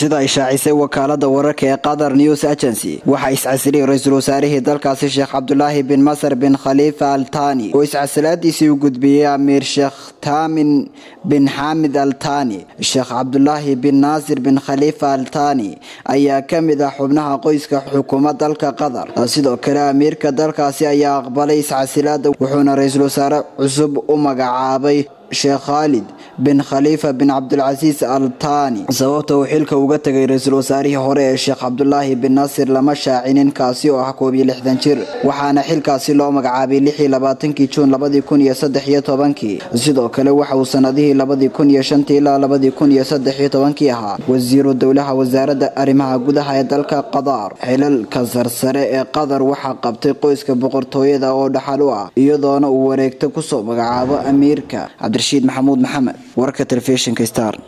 sida ay shaacisay wakaalada wararka ee qatar news agency waxaa iscasilay ra-iisul wasaarihii dalkaasi sheekh cabdulaahi bin masar bin khaliifa al tani oo iscasilaadiisii u gudbiyey amiir sheekh taamin bin xaamid al tani sheekh cabdulaahi bin naasir bin khaliifa al tani ayaa ka mid ah xubnaha qoyska xukuma dalka qatar sidoo kale amiirka dalkaasi ayaa aqbalay iscasilaada wuxuuna ra-iisul wasaare cusub u magacaabay sheekh khaalid bin khaliifa bin cabdulcasiis al tani sababta uu xilka uga tegay ra-iisul wasaarihii hore ee sheekh cabdulaahi bin naasir lama shaacinin kaasi oo ah koob iyo lixdan jir waxaana xilkaasi loo magacaabay lixii labaatankii juun labadii kun iyo saddex iyo tobankii sidoo kale waxa uu sanadihii labadii kun iyo shantii ilaa labadii kun iyo saddex iyo tobankii ahaa wasiiru dowlaha wasaaradda arrimaha gudaha ee dalka qatar xilalka sarsare ee qatar waxaa qabtay qoyska boqortooyada oo dhaxal u ah iyadoona uu wareegto kusoo magacaabo amiirka cabdirashiid maxamuud maxamed warka telefishinka star